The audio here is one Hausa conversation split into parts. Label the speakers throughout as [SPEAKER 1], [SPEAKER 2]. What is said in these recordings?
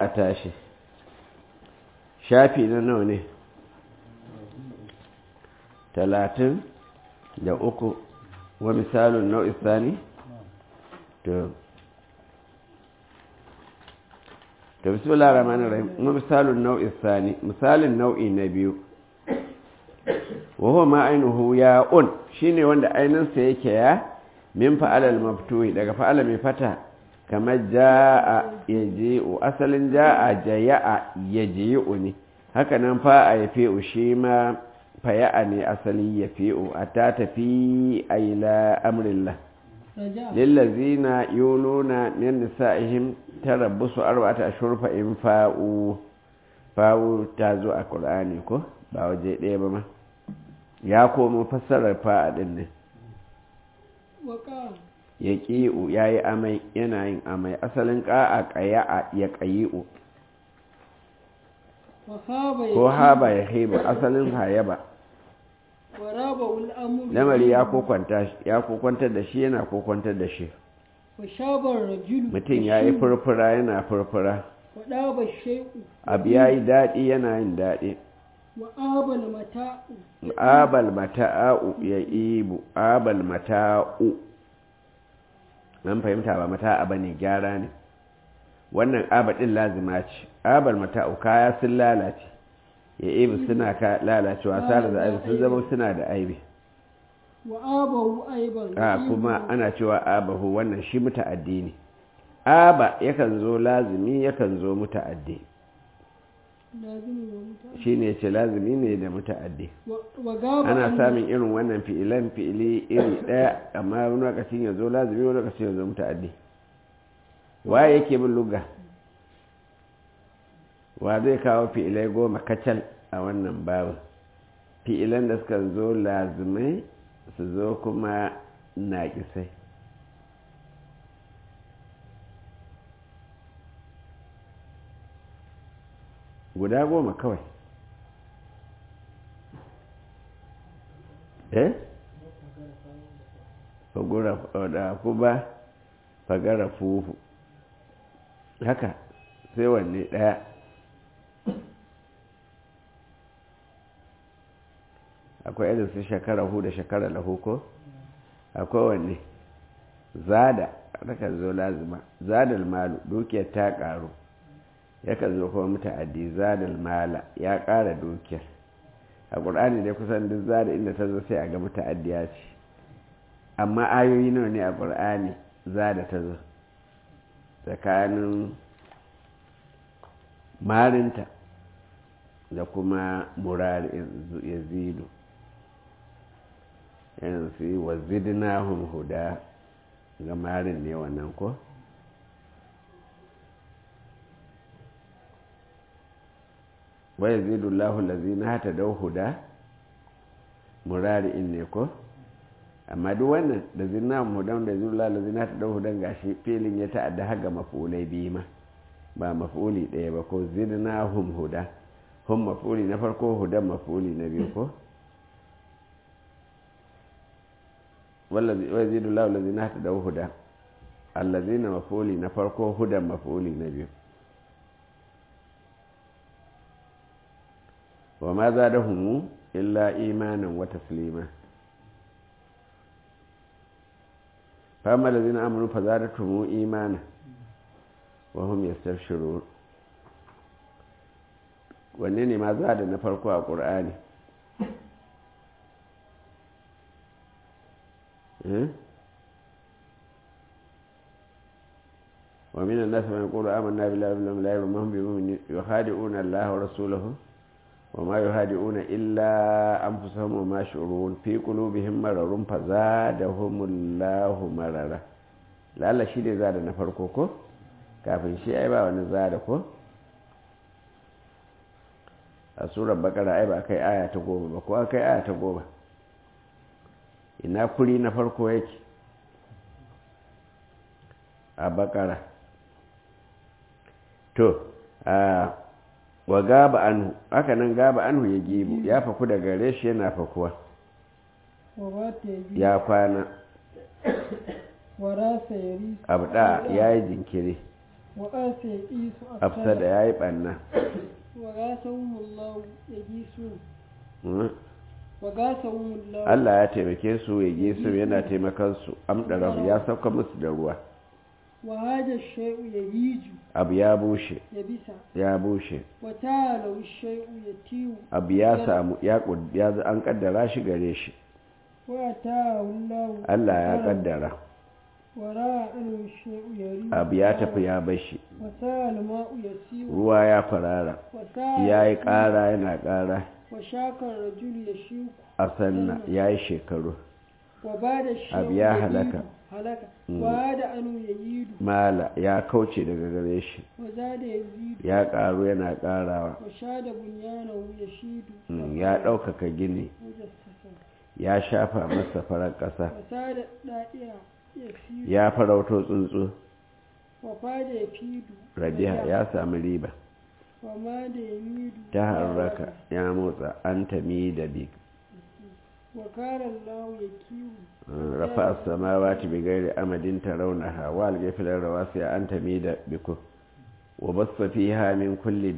[SPEAKER 1] a tashi shafi na nawa ne talatin da uku wa misalin nau'i sani to to bismillah rahmanir rahim wa misalin nau'i sani misalin nau'i na biyu wa huwa ma ainihu ya'un shine wanda ainihinsa yake ya min fa'alal maftuhi daga fa'ala mai fata kamar ja'a yaji'u asalin ja'a jaya'a yaji'u ne haka nan fa'a ya fi'u shi ma faya'a ne asali ya fi'u a ta tafi a ila amrillah lillazina yuluna min nisa'ihim tarabbusu arba'ata ashhur fa in fa'u fa'u ta zo a qur'ani ko ba waje ɗaya ba ma ya komo fassarar fa'a din ne ya ƙi'u ya yi amai yana yin amai asalin ƙa'a ƙaya'a ya ƙayi'u ko haba ya haiba asalin hayaba lamari ya kokwantar da shi yana kokwantar da shi mutum ya yi furfura yana furfura abu ya yi daɗi yana yin daɗi abal mata'u ya ibu abal mata'u nan fahimta ba mata'a ba ne gyara ne wannan abadin lazima ce abal mata'u kaya sun lalace ya ibu suna ka lalacewa sara da aibi sun zama suna da aibi a kuma ana cewa abahu wannan shi muta'addi ne aba yakan zo lazimi yakan zo muta'addi shi ne ce lazimi ne da muta'addi ana samun irin wannan fi'ilan fi'ili iri ɗaya amma wani lokacin ya zo lazimi wani lokacin ya zo muta'addi waye yake bin luga wa zai kawo fi'ilai goma kacal a wannan babin fi'ilan da suka zo lazimai su zo kuma naƙisai guda goma kawai eh fagura da kuma fagara fufu haka sai wanne daya akwai irin su shekara hu da shekara lahu ko akwai wanne zada takan zo lazima zadal malu dukiyar ta karu yakan zo kuma muta'addi zadal mala ya ƙara dukiyar a ƙur'ani dai kusan duk zada inda ta zo sai a ga muta'addiya ce amma ayoyi nawa ne a ƙur'ani zada ta zo tsakanin marinta da kuma murari yazidu yanzu yi wa zidnahum huda ga marin ne wannan ko wa yazidu Allahu allazina hatadaw huda murari'in ne ko amma duk wannan da zinna hudan da yazidu Allahu allazina hatadaw hudan gashi filin ya ta'adda har ga maf'ulai biyu ma ba maf'uli ɗaya ba ko zidnahum huda hum maf'uli na farko hudan maf'uli na biyu ko wallazi wa yazidu Allahu allazina hatadaw huda allazina maf'uli na farko hudan maf'uli na biyu wa ma za da humu illa imanin wata silima fama da zina amurin fa za da tumu imanin wa hum ya stafshiro wanne ne ma za da na farko a ƙur'ani ومن الناس من يقول آمنا بالله وباليوم الآخر وما هم بمؤمنين يخادعون الله ورسوله وما يهادئون إلا أنفسهم وما يشعرون في قلوبهم مرر فزادهم الله مررا lalla shi ne zada na farko ko kafin shi ai ba wani zada ko a surar bakara ai ba kai aya ta goma ba ko kai aya ta goma ina kuri na farko yake a bakara to a wa gaba anhu haka nan gaba anhu ya gibu ya faku daga gare shi yana fakuwa ya kwana abda ya yi jinkiri
[SPEAKER 2] وقاس يئيس
[SPEAKER 1] afsada ya yi ɓanna
[SPEAKER 2] وغاثهم الله يجيسون وغاثهم الله
[SPEAKER 1] Allah ya taimake su ya ge su yana taimakon su amɗarahu ya sauka musu da ruwa
[SPEAKER 2] وهذا الشيء يهيج
[SPEAKER 1] abu ya bushe
[SPEAKER 2] يبسا
[SPEAKER 1] ya bushe
[SPEAKER 2] وتالو الشيء يتيو
[SPEAKER 1] abu ya samu ya kud- ya z- an kaddara shi gare shi
[SPEAKER 2] وأتاه الله
[SPEAKER 1] Allah ya
[SPEAKER 2] قدرا
[SPEAKER 1] kaddara
[SPEAKER 2] وراء الشيء يريد
[SPEAKER 1] abu ya tafi ya bashi
[SPEAKER 2] وسال الماء يسير
[SPEAKER 1] ruwa ya farara
[SPEAKER 2] وسال
[SPEAKER 1] ya yi ƙara yana ƙara
[SPEAKER 2] وشاك الرجل يشيك
[SPEAKER 1] a sanna ya yi shekaru
[SPEAKER 2] وبعد الشيء
[SPEAKER 1] أبي يا
[SPEAKER 2] يزيد.
[SPEAKER 1] هلكة.
[SPEAKER 2] هلك
[SPEAKER 1] مم.
[SPEAKER 2] وعاد أنه يزيد
[SPEAKER 1] mala ya kauce daga gare shi
[SPEAKER 2] وزاد يزيد
[SPEAKER 1] ya ƙaru yana ƙarawa
[SPEAKER 2] وشاد بنيانه يشيد
[SPEAKER 1] Mm, ya ɗaukaka gini
[SPEAKER 2] وجسسا
[SPEAKER 1] ya shafa masa farar ƙasa
[SPEAKER 2] وساد دائرة يسير
[SPEAKER 1] ya farauto tsuntsu
[SPEAKER 2] وفاد يفيد
[SPEAKER 1] rabiha ya sami riba
[SPEAKER 2] وماد يميد
[SPEAKER 1] ta harraka ya motsa an tami da bi
[SPEAKER 2] وكان الله يكيو
[SPEAKER 1] rafa samawati bi gairi amadin tarawnaha wa al-ghafil rawasi an tami da biku wa bassa fiha min kulli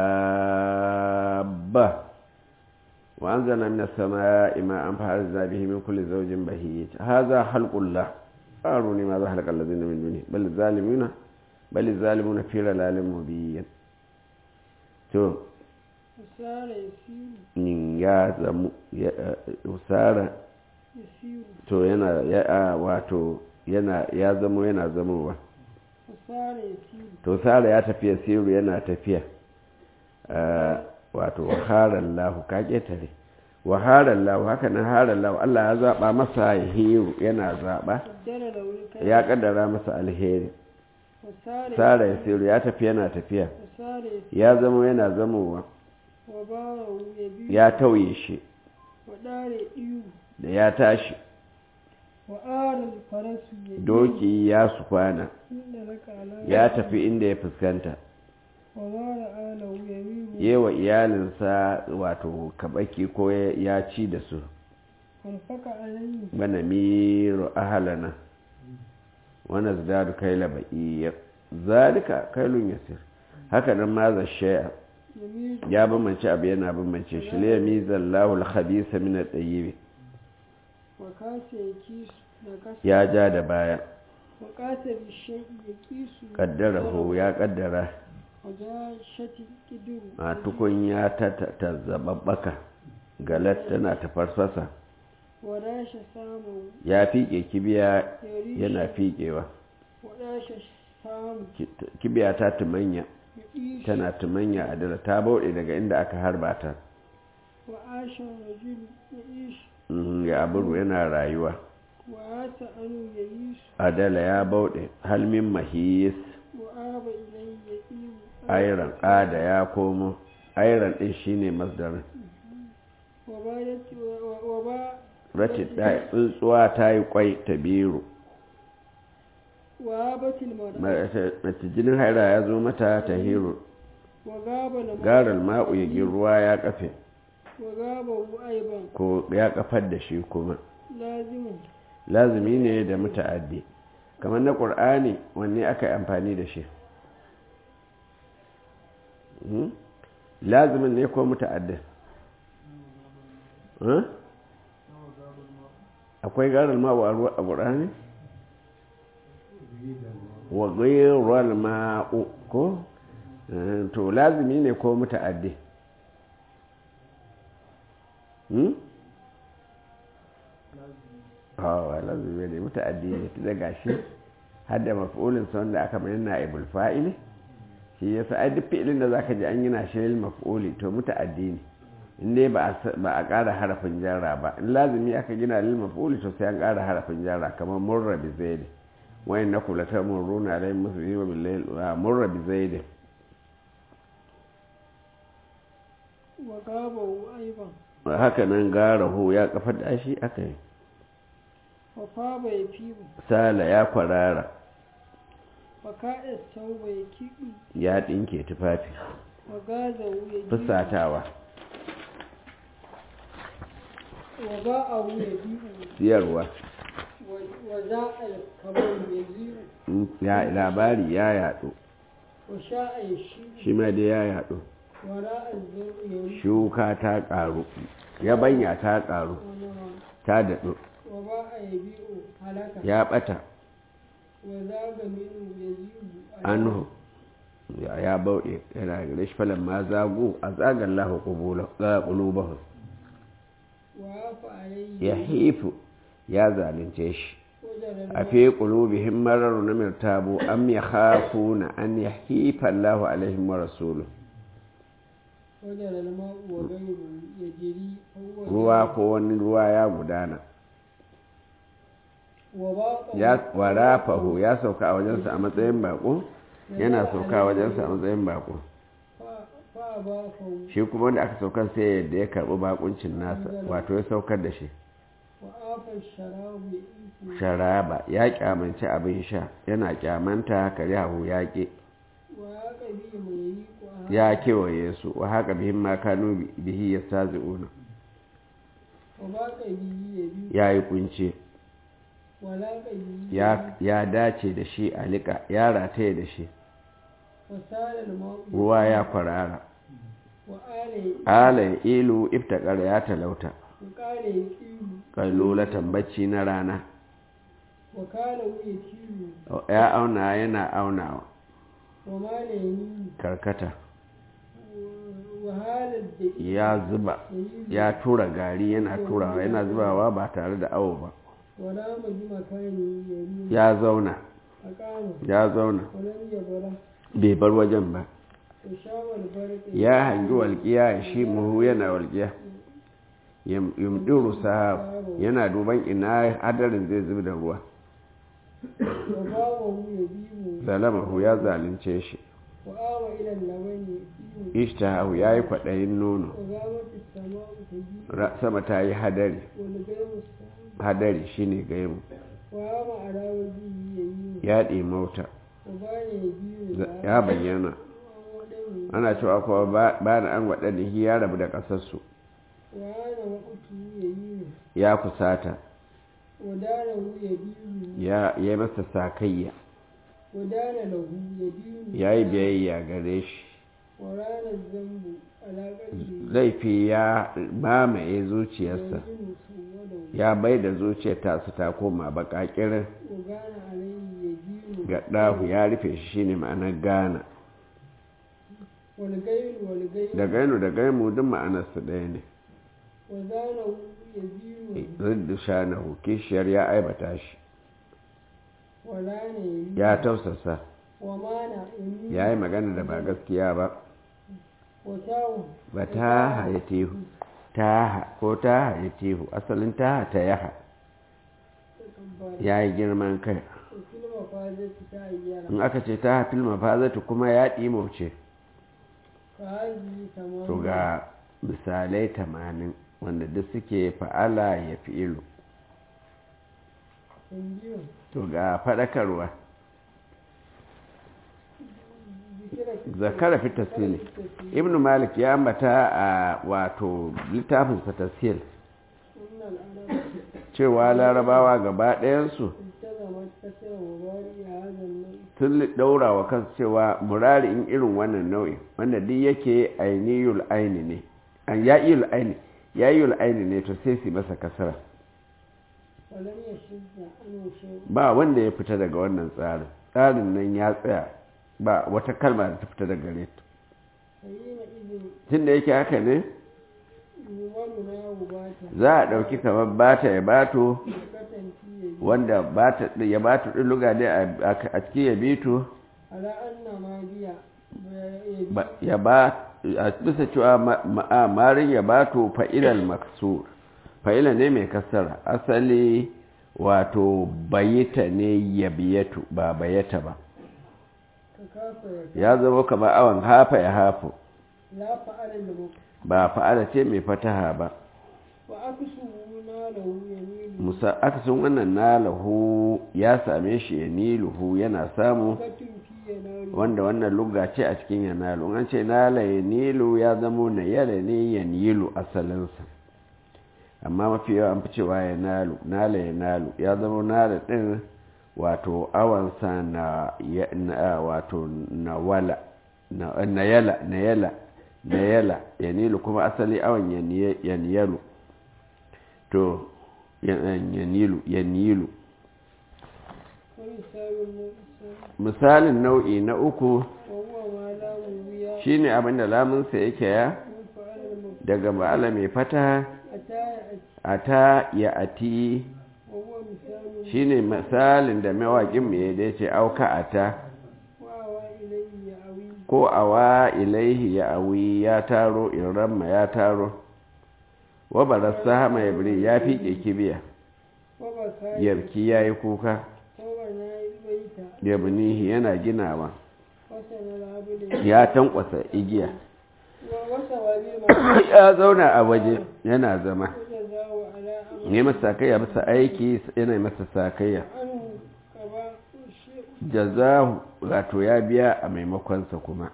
[SPEAKER 1] dabba wa anzalna minas samaa'i ma'an fa'alna bihi min kulli zawjin bahij hadha khalqullah aruni ma za halqa alladhina min duni bal zalimuna bal zalimuna fi dalalin mubin to
[SPEAKER 2] وسار يسير
[SPEAKER 1] in ya zamu ya usara
[SPEAKER 2] يسير
[SPEAKER 1] to yana ya a, wato yana ya zamo yana zamowa
[SPEAKER 2] وسار يسير
[SPEAKER 1] to sara ya tafiya siru yana tafiya Ah, wato waharan lahu ka ketare waharan lahu haka nan haran lahu Allah ya zaba masa hiru yana zaba
[SPEAKER 2] قدر له الكلام
[SPEAKER 1] ya kaddara masa alheri
[SPEAKER 2] وسار
[SPEAKER 1] sara ya siru ya tafi yana tafiya
[SPEAKER 2] وسار يسير
[SPEAKER 1] ya zamo yana zamowa
[SPEAKER 2] وباره يبيد
[SPEAKER 1] ya tauye shi
[SPEAKER 2] ودار إيو
[SPEAKER 1] da ya tashi
[SPEAKER 2] وآل الفرس يبيد
[SPEAKER 1] doki ya sufana
[SPEAKER 2] إن لك على
[SPEAKER 1] ya tafi inda ya fuskanta
[SPEAKER 2] وغار آله يميل
[SPEAKER 1] yewa iyalinsa wato kabaki ko ya ci da su
[SPEAKER 2] وانفك عليه
[SPEAKER 1] bana miro ahalana wani zidadu kaila ba'iyyar zalika kailun yasir haka nan ma za shaya
[SPEAKER 2] يميل
[SPEAKER 1] ya bambance abu yana bambance shi liya mizan lahul khabisa min at-tayyib
[SPEAKER 2] وكاس يكيس نكس
[SPEAKER 1] ya ja da baya
[SPEAKER 2] وكاس بالشيء يكيس
[SPEAKER 1] kaddarahu ya kaddara
[SPEAKER 2] وجاء شتي كدر
[SPEAKER 1] a tukunya ta ta zababbaka galat tana ta farfasa
[SPEAKER 2] وراش سامه
[SPEAKER 1] ya fiƙe kibiya
[SPEAKER 2] يريش
[SPEAKER 1] yana fiƙewa
[SPEAKER 2] وراش سامه
[SPEAKER 1] Ki- kibiya ta tumanya
[SPEAKER 2] يعيش
[SPEAKER 1] tana tumanya a dala ta bauɗe daga inda aka harba ta
[SPEAKER 2] وعاش الرجل يعيش
[SPEAKER 1] Mhm, ya aburu yana rayuwa
[SPEAKER 2] وعاش أنه يعيش
[SPEAKER 1] adala ya bauɗe halmin mahis
[SPEAKER 2] وآب إليه يئيم
[SPEAKER 1] airan ada ya komo airan ɗin shine masdarin
[SPEAKER 2] وبادت وبا
[SPEAKER 1] ratid ɗaya tsuntsuwa ta yi kwai ta biyu
[SPEAKER 2] وآبت المرأة
[SPEAKER 1] mace jinin haira ya zo mata ta hiro
[SPEAKER 2] وغاب الماء
[SPEAKER 1] garal ma'u ya gi ruwa ya kafe
[SPEAKER 2] وغابه أيضا
[SPEAKER 1] ko ya kafar da shi kuma
[SPEAKER 2] لازم
[SPEAKER 1] lazumi ne da muta'addi kamar na ƙur'ani wanne aka yi amfani da shi Mhm. lazumin ne ko muta'addin Huh? akwai garar ma'u a ruwa- a ƙur'ani wa gairar ma'u ko Eh, to lazumi ne ko muta'addi Hmm? hawa lazumi ne muta'addi ne ta daga shi har da maf'ulin sa wanda aka bayyana na'ibul fa'ili shi yasa ai duk fi'ilin da zaka ji an yi na shi lil maf'uli to muta'addi ne in dai ba a sa- ba a ƙara harafin jarra ba in lazumi aka gina lil maf'uli to sai an ƙara harafin jarra kamar murra bi zaid wa innakum latamurruna alayhim musbihina bil layl wa murra bi zaid
[SPEAKER 2] وغابه أيضا
[SPEAKER 1] haka nan garahu ya kafa da shi aka yi
[SPEAKER 2] وفاب يفيب
[SPEAKER 1] sala ya kwarara
[SPEAKER 2] وكاء الثوب يكيب
[SPEAKER 1] ya dinke tufafi
[SPEAKER 2] وغازه يجيب
[SPEAKER 1] fusatawa
[SPEAKER 2] وباءه يجيب
[SPEAKER 1] siyarwa
[SPEAKER 2] وزاء الكمال يجيب
[SPEAKER 1] ya labari ya yaɗu
[SPEAKER 2] wa sha'a ya shi
[SPEAKER 1] shi ma dai ya yaɗu
[SPEAKER 2] wara azzar ya yi
[SPEAKER 1] shuka ta ƙaru yabanya ta ƙaru
[SPEAKER 2] wani ma
[SPEAKER 1] ta daɗu
[SPEAKER 2] wa ba a yi biyu halaka
[SPEAKER 1] ya ɓata
[SPEAKER 2] wa zaga minu ya zibu a
[SPEAKER 1] anhu ya ya bauɗe yana gare shi falon ma zagu a zagar lahu ƙulubahu
[SPEAKER 2] wa hafa alayhi
[SPEAKER 1] ya hifu ya zalunce shi
[SPEAKER 2] wajen
[SPEAKER 1] a fi ƙulubihim marar na mirtabu am ya hafu na an ya hifa Allahu alaihim wa rasulu
[SPEAKER 2] wajen alma'u wa gairu ya jiri huwa
[SPEAKER 1] ruwa ko wani ruwa ya gudana
[SPEAKER 2] wa ba
[SPEAKER 1] ya warafahu ya sauka a wajensa a matsayin bako yana sauka a wajensa a matsayin bako
[SPEAKER 2] fa ba fa
[SPEAKER 1] shi kuma wanda aka saukar sai yadda ya karɓi bakuncin nasa wato ya saukar da shi
[SPEAKER 2] wa afa sharabu ya ifu
[SPEAKER 1] sharaba ya kyamanci abin sha yana kyamanta kare hahu ya ƙi
[SPEAKER 2] wa ya kabi mai yi ko a
[SPEAKER 1] ya kewaye su wa haka bihin ma kanu bihi ya stazi una
[SPEAKER 2] wa ba kabi ya biyu
[SPEAKER 1] ya yi kunce
[SPEAKER 2] wa la kabi
[SPEAKER 1] ya ya dace da shi a liƙa ya rataye da shi
[SPEAKER 2] wa sala alma'u
[SPEAKER 1] ruwa ya kwarara
[SPEAKER 2] wa ala
[SPEAKER 1] ala ilu iftakar ya talauta
[SPEAKER 2] wa kala ya kiru
[SPEAKER 1] kalolatan bacci na rana
[SPEAKER 2] wa kala ya kiru
[SPEAKER 1] ya auna yana aunawa
[SPEAKER 2] wa ma la yani
[SPEAKER 1] karkata
[SPEAKER 2] wa halar da
[SPEAKER 1] ya zuba ya tura gari yana turawa yana zubawa ba tare da awo ba
[SPEAKER 2] wa la maji makani ya yi
[SPEAKER 1] ya zauna
[SPEAKER 2] a kama
[SPEAKER 1] ya zauna
[SPEAKER 2] wa lam ya bara
[SPEAKER 1] bai bar wajen ba
[SPEAKER 2] wa shawar barka
[SPEAKER 1] ya hangi walƙiya ya shi muhu yana walƙiya yumɗiru sahab yana duban ina hadarin zai zubi da ruwa
[SPEAKER 2] wa ba wa hu ya biyu
[SPEAKER 1] zalamahu ya zalunce shi
[SPEAKER 2] wa awa ilan labani ya biyu
[SPEAKER 1] ishtahahu ya yi kwaɗayin nono
[SPEAKER 2] wa gamata sama'u ta biyu
[SPEAKER 1] Ra- sama ta yi hadari
[SPEAKER 2] wani gaimu samu
[SPEAKER 1] hadari shine gaimu
[SPEAKER 2] wa ama alawar biyu ya yi
[SPEAKER 1] ya ɗimauta
[SPEAKER 2] wa ba ne ya biyu
[SPEAKER 1] za-
[SPEAKER 2] da
[SPEAKER 1] ya bayyana
[SPEAKER 2] waɗannan
[SPEAKER 1] ana cewa kuma ba ba da an waɗanda ya rabu da ƙasarsu
[SPEAKER 2] wa ana maƙutu ya yi
[SPEAKER 1] ya kusata
[SPEAKER 2] wa dana hu ya biyu
[SPEAKER 1] ya ya yi masa sakayya
[SPEAKER 2] wa dana lahu ya biyu
[SPEAKER 1] ya yi biyayya gare shi
[SPEAKER 2] wa ranar zambu alaƙar
[SPEAKER 1] laifi ya mamaye zuciyarsa
[SPEAKER 2] yanzu su wadda
[SPEAKER 1] ya bai da zuciyar tasu ta koma baƙaƙirin
[SPEAKER 2] wa gana alayhi ya biyu
[SPEAKER 1] ga ɗahu ya rufe shi shine ma'anar gana
[SPEAKER 2] wani gairu wani gairu
[SPEAKER 1] da gainu da gaimu duk ma'anarsu ɗaya ne
[SPEAKER 2] wa zana hu ya biyu
[SPEAKER 1] riddu shanahu kishiyar ya aibata shi
[SPEAKER 2] wa rana ya biyu
[SPEAKER 1] ya tausasa
[SPEAKER 2] wa mana ya
[SPEAKER 1] ya yi magana da ba gaskiya ba
[SPEAKER 2] wa tawo
[SPEAKER 1] ba ta haye tehu ta ko ta haye tehu asalin ta ta yaha ya yi girman kai
[SPEAKER 2] filma fazati ta ayyana
[SPEAKER 1] in aka ce ta hafil mafazatu kuma ya ɗimauce
[SPEAKER 2] ka haji tamam
[SPEAKER 1] to ga misalai tamanin wanda duk suke fa'ala ya fi ilu
[SPEAKER 2] sun biyu
[SPEAKER 1] to ga faɗakarwa zakara fi tasiri ibn malik ya ambata a wato littafinsa tasir
[SPEAKER 2] sunan arab
[SPEAKER 1] cewa larabawa gaba ɗayansu
[SPEAKER 2] iltazama kasar wabari a hazan nan
[SPEAKER 1] sun ɗaura wa kansu cewa murari in irin wannan nau'i wanda duk yake ainihul aini ne an ya'iyul aini ya'iyul aini ne to sai su masa kasara
[SPEAKER 2] walam ya shidda an shi
[SPEAKER 1] ba wanda ya fita daga wannan tsarin tsarin nan ya tsaya ba wata kalma da ta fita daga gare ta
[SPEAKER 2] sayyina izin
[SPEAKER 1] tun da yake haka ne
[SPEAKER 2] yuwalu na wubata
[SPEAKER 1] za a ɗauki kamar bata ya bato
[SPEAKER 2] katan fiye
[SPEAKER 1] wanda bata ya bato ɗin luga ne a a cikin ya bito
[SPEAKER 2] ala anna ma biya ya bi
[SPEAKER 1] ba- ya ba a bisa cewa ma- ma- marin ya bato fa'ilal maksur fa'ila ne mai kasara asali wato bayita ne ya biyatu ba bayata ba
[SPEAKER 2] ka kafa ya
[SPEAKER 1] ya zama kamar awon hafa ya hafu
[SPEAKER 2] la fa'ala da mu
[SPEAKER 1] ba fa'ala ce mai fataha ba
[SPEAKER 2] wa aksu na lahu yamilu
[SPEAKER 1] musa akasin wannan nalahu ya same shi ya niluhu yana samu
[SPEAKER 2] katun fiye na
[SPEAKER 1] wanda wannan lugga ce a cikin ya nalu an ce nala ya nilu ya zamo na yala ne ya nilu asalinsa amma mafi yawa an fi cewa ya nalu nala ya nalu ya zamo nala ɗin wato awansa na, ya- na wato na wala na, na yala na yala na yala yanilu kuma asali awan yaniye- yaniyalu to yan- yanilu yanilu
[SPEAKER 2] ومثال النقص
[SPEAKER 1] misalin nau'i na uku
[SPEAKER 2] وهو ما لا ويا
[SPEAKER 1] shine abinda lamunsa yake ya
[SPEAKER 2] وفعل المفعول
[SPEAKER 1] daga ma'ala mai fata
[SPEAKER 2] أتى يأتي
[SPEAKER 1] ata ya ati
[SPEAKER 2] وهو مثال
[SPEAKER 1] shine misalin da mawaƙin mai ya dace auka ata
[SPEAKER 2] وأوى إليه يأوي
[SPEAKER 1] ko awa ilaihi ya awi ya taro in ramma ya taro wa barasa hama ya biri ya fiƙe kibiya
[SPEAKER 2] وبكى
[SPEAKER 1] yarki ya yi kuka
[SPEAKER 2] وبنى البيت
[SPEAKER 1] ya binihi yana ginawa
[SPEAKER 2] وسن العبد
[SPEAKER 1] ya tankwasa igiya
[SPEAKER 2] وسوى بالمعروف
[SPEAKER 1] ya zauna a waje yana zama
[SPEAKER 2] وجزاه على أمر
[SPEAKER 1] ne masa sakayya bisa aiki yana masa sakayya
[SPEAKER 2] عنه كما الشيء
[SPEAKER 1] jazahu wato ya biya a maimakonsa kuma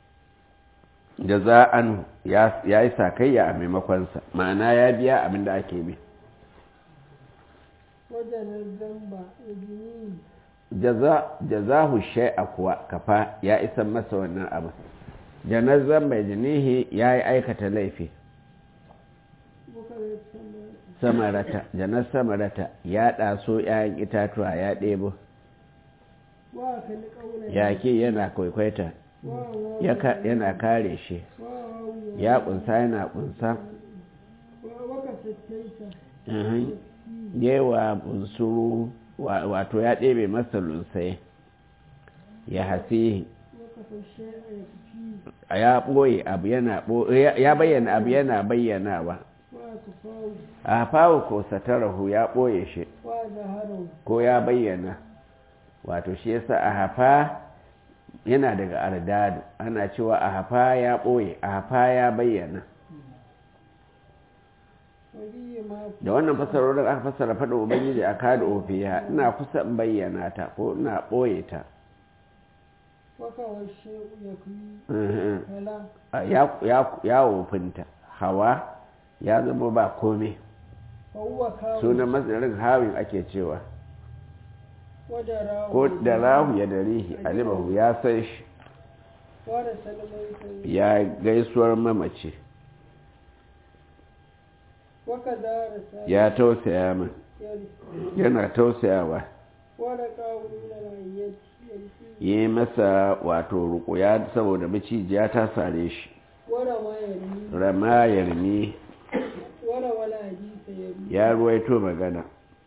[SPEAKER 1] jaza'an ya ya yi sakayya a maimakonsa ma'ana ya biya abin da ake bi
[SPEAKER 2] وجن الذنب يجنيه
[SPEAKER 1] jaza jazahu shay'a kuwa kafa ya isa masa wannan abu janazan mai jinihi ya yi aikata laifi
[SPEAKER 2] وكذا السماء
[SPEAKER 1] samarata janar samarata ya ɗaso 'ya'yan itatuwa ya ɗebo
[SPEAKER 2] وأكل قولا
[SPEAKER 1] yake yana kwaikwaita
[SPEAKER 2] وأوى
[SPEAKER 1] ya ka- yana kare shi
[SPEAKER 2] وأوى
[SPEAKER 1] ya ƙunsa yana ƙunsa
[SPEAKER 2] وكستيت
[SPEAKER 1] Mhm. yewa bunsuru wa- wato ya ɗebe masa lunsai ya hasihi
[SPEAKER 2] وكفى الشيء يكفيه
[SPEAKER 1] a ya ɓoye abu yana ɓo- ya ya bayyana abu yana bayyanawa
[SPEAKER 2] وأكفاه
[SPEAKER 1] a fawo ko satarahu ya ɓoye shi
[SPEAKER 2] وظهره
[SPEAKER 1] ko ya bayyana wato shi yasa a hafa yana daga ardadu ana cewa a hafa ya ɓoye a hafa ya bayyana
[SPEAKER 2] وفيه ما
[SPEAKER 1] da wannan fasarorin aka fassara faɗin ubangiji a kada ofiya ina kusa in bayyana ta ko ina ɓoye ta
[SPEAKER 2] وكوى الشيء يكفيه
[SPEAKER 1] Mhm.
[SPEAKER 2] فلا
[SPEAKER 1] A ya- ya- ya wofinta hawa ya zama ba kome
[SPEAKER 2] فهو كاو
[SPEAKER 1] sunan matsarin hawin ake cewa
[SPEAKER 2] ودراه
[SPEAKER 1] ko da rahu ya darihi alimahu ya san shi
[SPEAKER 2] ورسل الميت
[SPEAKER 1] ya gaisuwar mamaci
[SPEAKER 2] وكذا رسال
[SPEAKER 1] ya tausaya min
[SPEAKER 2] يرث
[SPEAKER 1] yana tausayawa
[SPEAKER 2] ولقاه من العيات يرث
[SPEAKER 1] yi masa wato rukuya saboda macijiya ta sare shi
[SPEAKER 2] ورمى يرمي
[SPEAKER 1] rama yarmi
[SPEAKER 2] وروى الحديث يرمي
[SPEAKER 1] ya ruwaito magana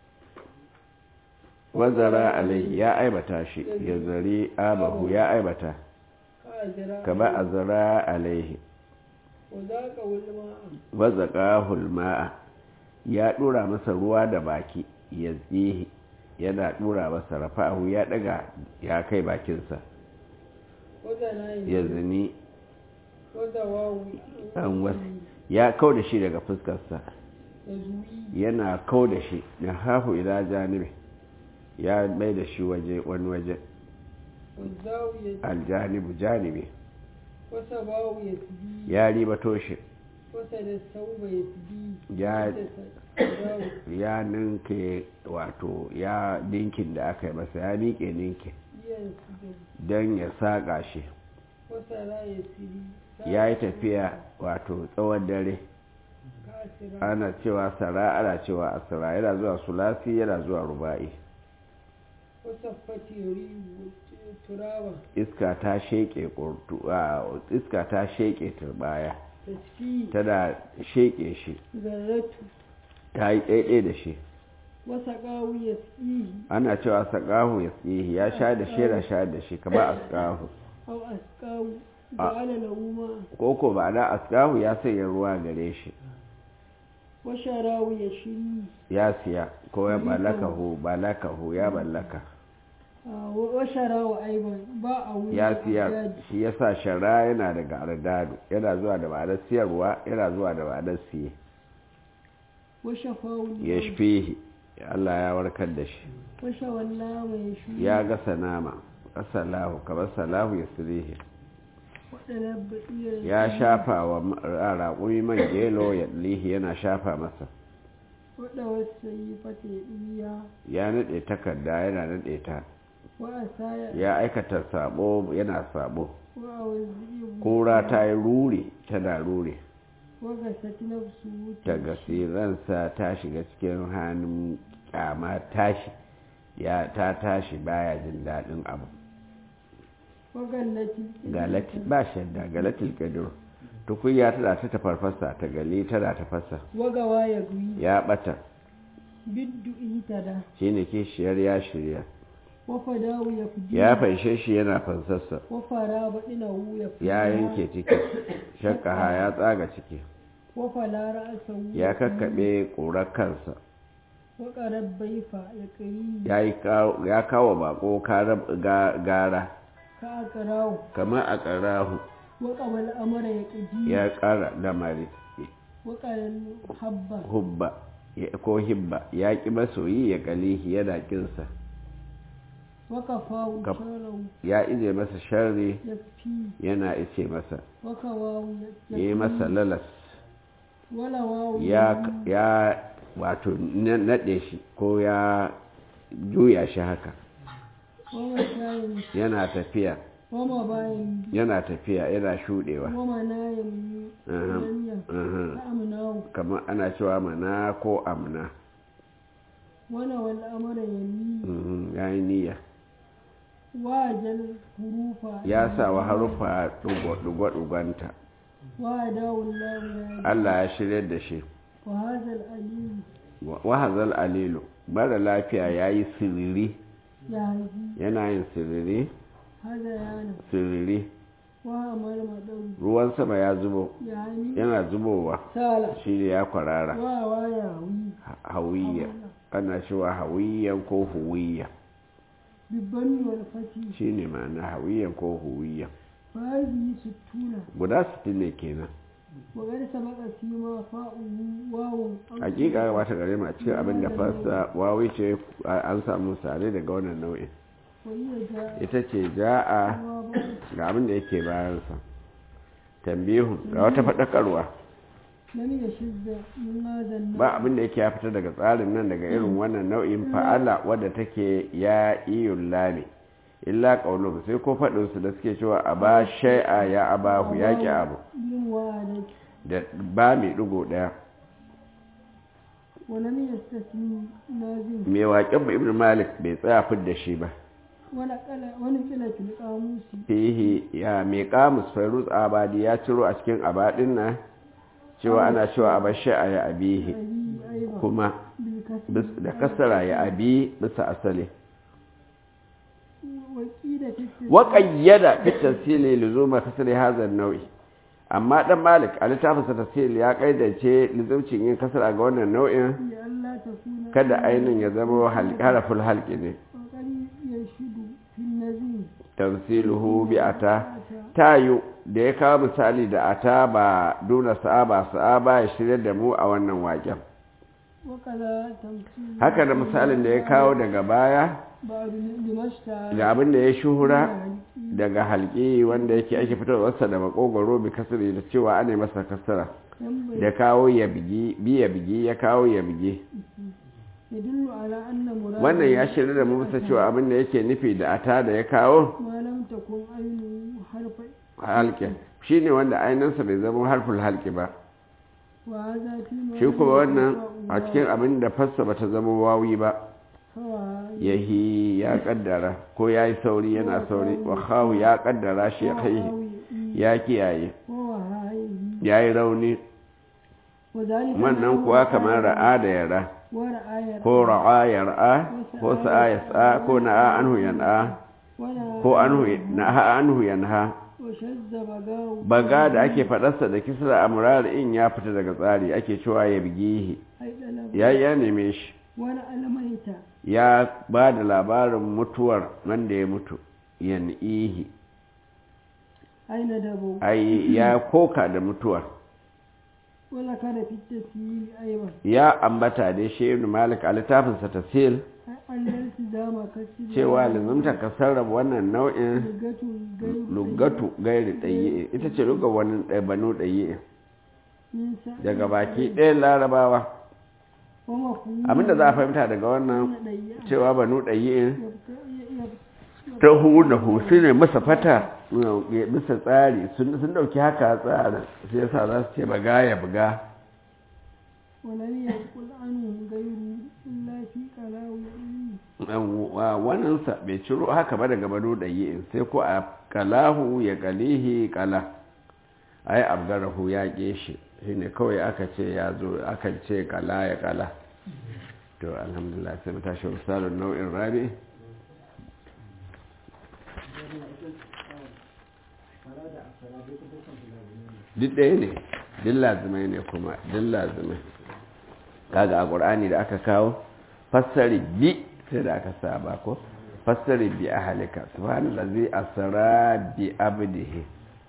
[SPEAKER 1] wazara alai ya aibata shi ya zari abahu ya aibata
[SPEAKER 2] كأجراء
[SPEAKER 1] kama a zara alaihi
[SPEAKER 2] وذاقه الماء
[SPEAKER 1] wazaka hulma'a ya dura masa ruwa da baki ya tsihi yana dura masa rafa'ahu ya daga ya kai bakinsa
[SPEAKER 2] وزناه
[SPEAKER 1] ya zini
[SPEAKER 2] وزواه
[SPEAKER 1] an wasu ya kau da shi daga fuskarsa
[SPEAKER 2] يزوي
[SPEAKER 1] yana kau da shi na hafu ila janibi ya mai da shi waje wani waje
[SPEAKER 2] والزاوية
[SPEAKER 1] aljanibu janibi
[SPEAKER 2] وسباه يسبي
[SPEAKER 1] ya ribato shi
[SPEAKER 2] وسد الثوب يسبي
[SPEAKER 1] ya
[SPEAKER 2] وسد
[SPEAKER 1] ya ninke wato ya ninkin da aka yi masa ya miƙe ninkin
[SPEAKER 2] ينسجم
[SPEAKER 1] don ya saƙa shi
[SPEAKER 2] وسرى يسبي
[SPEAKER 1] ya yi tafiya wato tsawon dare
[SPEAKER 2] كاسرا
[SPEAKER 1] ana cewa sara ana cewa asira yana zuwa sulasi yana zuwa ruba'i
[SPEAKER 2] وصفت يريد ترابا
[SPEAKER 1] iska ta sheƙe ƙurtu a iska ta sheƙe turbaya
[SPEAKER 2] تسفيه
[SPEAKER 1] tana sheƙe shi
[SPEAKER 2] ذرته
[SPEAKER 1] ta yi ɗaiɗai da shi
[SPEAKER 2] وسقاه يسقيه
[SPEAKER 1] ana cewa saƙahu ya tsihi ya sha da shi yana sha da shi kama askahu
[SPEAKER 2] أو أسقاه جعل له ماء
[SPEAKER 1] koko ba na askahu ya sanya ruwa gare shi
[SPEAKER 2] وشراه يشري
[SPEAKER 1] ya siya ko ya mallakahu mallakahu ya mallaka
[SPEAKER 2] آه، وشراه أيضا باعه
[SPEAKER 1] ya
[SPEAKER 2] إلى
[SPEAKER 1] siya
[SPEAKER 2] الأجداد.
[SPEAKER 1] shi yasa shara yana daga ardadu yana zuwa da ma'anar siyarwa yana zuwa da ma'anar siye
[SPEAKER 2] وشفاه
[SPEAKER 1] ya
[SPEAKER 2] الموت.
[SPEAKER 1] shafihi Allah ya warkar da shi
[SPEAKER 2] وشوى اللام يشوي
[SPEAKER 1] ya gasa nama asalahu kamar salahu ya sirihi
[SPEAKER 2] وطلب إلى
[SPEAKER 1] ya shafa wa raƙumi man gelo ya lihi yana shafa masa
[SPEAKER 2] waɗa wasu yi fata ya ɗuya
[SPEAKER 1] ya naɗe takarda yana naɗe ta
[SPEAKER 2] wa a saya
[SPEAKER 1] ya aikata sabo yana sabo
[SPEAKER 2] wa a wasu
[SPEAKER 1] kura ta yi rure tana rure
[SPEAKER 2] wa ga sati na su
[SPEAKER 1] ta
[SPEAKER 2] wuta
[SPEAKER 1] gasiransa ta shiga cikin hannun kyama tashi ya ta tashi baya jin daɗin abu
[SPEAKER 2] wa gallati
[SPEAKER 1] galati ba shadda galatil kadir tukunya tana ta tafarfasa ta gali tana tafasa
[SPEAKER 2] wa ga waya guyi
[SPEAKER 1] ya bata
[SPEAKER 2] biddu itada
[SPEAKER 1] shine kishiyar ya shirya
[SPEAKER 2] wa fadawu ya fuji
[SPEAKER 1] ya fanshe shi yana fansarsa
[SPEAKER 2] wa fara baɗina hu ya fuji
[SPEAKER 1] ya yanke ciki shakka ya tsaga ciki
[SPEAKER 2] wa falara asa hu
[SPEAKER 1] ya kakkaɓe ƙurar kansa
[SPEAKER 2] wa ƙarar baifa ya ƙari
[SPEAKER 1] ya yi kawo- ya kawo bako karar- ga- gara
[SPEAKER 2] ka a ƙarawo
[SPEAKER 1] kamar a ƙarahu
[SPEAKER 2] wa ƙamal amara ya ƙaji
[SPEAKER 1] ya ƙara lamari
[SPEAKER 2] wa ƙarar habba
[SPEAKER 1] hubba ya- ko hibba ya ƙi masoyi ya ƙalihi yana ƙinsa
[SPEAKER 2] wa kafawu
[SPEAKER 1] Kaf-
[SPEAKER 2] sharau
[SPEAKER 1] ya ije masa sharri
[SPEAKER 2] ya fi
[SPEAKER 1] yana ice masa
[SPEAKER 2] wa kawawu
[SPEAKER 1] ya yi masa lalas
[SPEAKER 2] wala wawu
[SPEAKER 1] ya ya wato na- naɗe shi ko ya juya shi haka
[SPEAKER 2] wa mashayin
[SPEAKER 1] yana tafiya
[SPEAKER 2] wa mabayin
[SPEAKER 1] yana tafiya yana shuɗewa
[SPEAKER 2] wa manayin
[SPEAKER 1] Uhum,
[SPEAKER 2] yanya
[SPEAKER 1] uhum.
[SPEAKER 2] ta amnawu
[SPEAKER 1] kamar ana cewa mana ko amna
[SPEAKER 2] wana wal amara yami
[SPEAKER 1] Mhm, ya yi niyya
[SPEAKER 2] wa jal hurufa
[SPEAKER 1] ya sa wa harufa ɗugwa-ɗugwanta
[SPEAKER 2] wa dawul lahu ya
[SPEAKER 1] Allah ya shirya da shi
[SPEAKER 2] wa hadha al alim
[SPEAKER 1] wahazal alilu mara lafiya ya yi siriri
[SPEAKER 2] ya haji
[SPEAKER 1] yana yin siriri
[SPEAKER 2] hada yana
[SPEAKER 1] siriri
[SPEAKER 2] wa amal madawi
[SPEAKER 1] ruwan sama ya zubo
[SPEAKER 2] ya hani
[SPEAKER 1] yana zubowa
[SPEAKER 2] sala
[SPEAKER 1] shi ne ya kwarara
[SPEAKER 2] wa wa ya wi
[SPEAKER 1] hawiyya ana cewa hawiyyan ko huwiyya
[SPEAKER 2] bibban wal fati
[SPEAKER 1] shi ne ma'ana hawiyyan ko huwiyya
[SPEAKER 2] fa hadhihi sittuna
[SPEAKER 1] guda sittin ne kenan
[SPEAKER 2] wa qad sabaqa fima fa'u wawu
[SPEAKER 1] hakika wata gare mu a cikin abin da fasa wawi ce an samu sare daga wannan nau'in
[SPEAKER 2] wa hiya ja'a
[SPEAKER 1] ita ce ja'a
[SPEAKER 2] wa ba
[SPEAKER 1] ga abin da yake bayansa tambihu ga wata faɗakarwa
[SPEAKER 2] lam yashizza min hadha an
[SPEAKER 1] ba abin da yake ya fita daga tsarin nan daga irin wannan nau'in fa'ala wadda take ya iyun lami illa qaulun sai ko faɗin su da suke cewa a ba shay'a ya abahu ya ki abu
[SPEAKER 2] bin wa'adati
[SPEAKER 1] da ba mai digo daya
[SPEAKER 2] wa lam yastasmi nazim
[SPEAKER 1] mai waƙen ba ibnu malik bai tsaya fid shi ba
[SPEAKER 2] wala kala wani kila fil qamusi
[SPEAKER 1] fihi ya mai kamus fairuz abadi ya ciro a cikin abadin nan cewa ana cewa a bar shay'a ya abihi
[SPEAKER 2] abi aiba
[SPEAKER 1] kuma
[SPEAKER 2] bil kasbi
[SPEAKER 1] bis- da kasara ya abi bisa asali
[SPEAKER 2] wa qila fi
[SPEAKER 1] وقيد في التسهيل لزوم كسر هذا النوع amma dan malik a littafin sa tafsir ya kaidace lizumcin yin kasar ga wannan nau'in
[SPEAKER 2] li alla takuna
[SPEAKER 1] kada ainin ya zama hal- haraful halqi ne
[SPEAKER 2] wa qali yashudu fil nazim
[SPEAKER 1] tamsiluhu bi ata tayu da ya kawo misali da ata ba duna sa'aba sa'aba ya shirya da mu a wannan waken
[SPEAKER 2] wa kaza tamsil
[SPEAKER 1] haka da misalin da ya kawo daga baya
[SPEAKER 2] ba'd limashta
[SPEAKER 1] da abin da ya shuhura daga halki wanda yake ake fitarwarsa da makogoro bi kasri da cewa ana masa kasara da kawo ya bigi bi ya bigi ya kawo ya bigi
[SPEAKER 2] yadullu ala anna murad
[SPEAKER 1] wannan ya shirya da mu bisa cewa abin da yake nufi da ata da ya kawo
[SPEAKER 2] ma lam takun aynu harfa
[SPEAKER 1] halki shine wanda ainihinsa bai zama harful halki ba
[SPEAKER 2] wa hadha fi ma
[SPEAKER 1] shi kuma wannan a cikin abin da fassa bata zama wawi ba
[SPEAKER 2] hawa
[SPEAKER 1] yahi ya kaddara ko ya yi sauri yana sauri wa khawu ya kaddara shi ya kai ya kiyaye
[SPEAKER 2] wa hayi
[SPEAKER 1] ya yi rauni
[SPEAKER 2] wa zalika
[SPEAKER 1] wannan kuwa kamar ra'a da yara
[SPEAKER 2] wa ra'ayar
[SPEAKER 1] ko ra'a ya ra'a ko sa'a ya sa'a ko na'a anhu yan'a
[SPEAKER 2] wala
[SPEAKER 1] ko anhu na'a anhu yanha
[SPEAKER 2] wa shazza bagaw
[SPEAKER 1] baga da ake fadarsa da kisra amrar in ya fita daga tsari ake cewa ya bigihi
[SPEAKER 2] haidala
[SPEAKER 1] ya ya neme shi
[SPEAKER 2] wala alamaita
[SPEAKER 1] ya ba da labarin mutuwar wanda ya mutu yan'ihi
[SPEAKER 2] aina dabo
[SPEAKER 1] ai ya koka da mutuwar
[SPEAKER 2] wala kada fitta fi aiba
[SPEAKER 1] ya ambata dai shi ibn malik a littafinsa tafsir
[SPEAKER 2] an dalci dama kasi
[SPEAKER 1] cewa lazumta ka sarrafa wannan nau'in
[SPEAKER 2] lugatu gairu
[SPEAKER 1] lugatu gairi ɗaye ita ce luga wani banu ɗaye
[SPEAKER 2] min sa
[SPEAKER 1] daga baki ɗayan larabawa
[SPEAKER 2] kuma ku
[SPEAKER 1] abinda za a fahimta daga wannan
[SPEAKER 2] ɗaya
[SPEAKER 1] cewa banu ɗayi'in
[SPEAKER 2] yabta iya
[SPEAKER 1] ta huna hutu ne masa fata ya bisa tsari sun sun dauki haka a tsarin sai yasa za su ce baga ya buga
[SPEAKER 2] ولم يقل عنه غيره إلا في قلاو يعيه
[SPEAKER 1] wannan sa bai ciro haka ba daga banu ɗayi'in sai ko a kalahu ya kalihi kala ai abgarahu ya ke shi shine kawai aka ce ya zo akan ce kala ya kala to alhamdulillah sai mu tashi misalin nau'in rabi duk ɗaya ne duk lazimai ne kuma duk lazimai kaga a ƙur'ani da aka kawo fassari bi sai da aka saba ko fassari bi a halika subhanallazi asra bi abdihi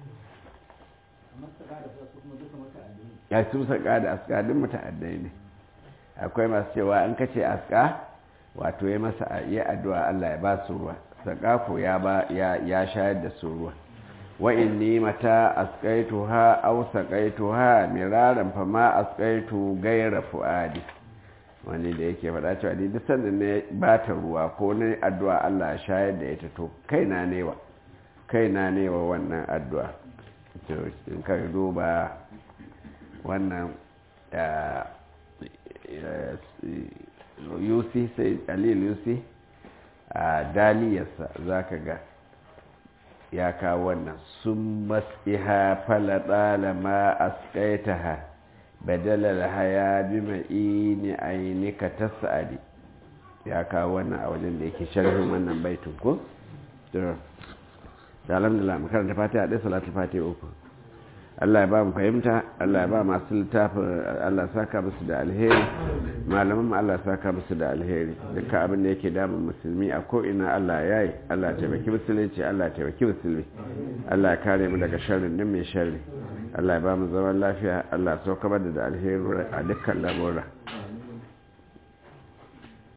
[SPEAKER 1] ya su saka da aska duk muta'addai ne akwai masu cewa an kace aska wato ya masa yi addu'a Allah ya ba su ruwa saka ya ba ya shayar da su ruwa wa inni mata asqaituha aw saqaituha miraran fa ma asqaitu ghayra fuadi wani da yake faɗa cewa ni duk sanda ne ba ta ruwa ko ne addu'a Allah ya shayar da ita to kaina ne wa kaina ne wa wannan addu'a to in ka duba wannan yusi sai alil yusi a daliyarsa zaka ga ya kawo wannan sun mas'iha faladala ma asqaitaha badala haya bi ma'ini ainika tasadi ya kawo wannan a wajen da yake sharhin wannan baitin ko to alhamdulillah mu karanta fatiha da salatu fatiha uku Allah ya ba mu fahimta Allah ya ba masu littafin Allah saka musu da alheri malaman mu Allah saka musu da alheri dukkan abin da yake damun musulmi a ko ina Allah ya yi Allah ya taimaki musulunci Allah ya taimaki musulmi Allah ya kare mu daga sharrin din mai sharri Allah ya ba mu zaman lafiya Allah ya saukar da alheri a dukkan lamura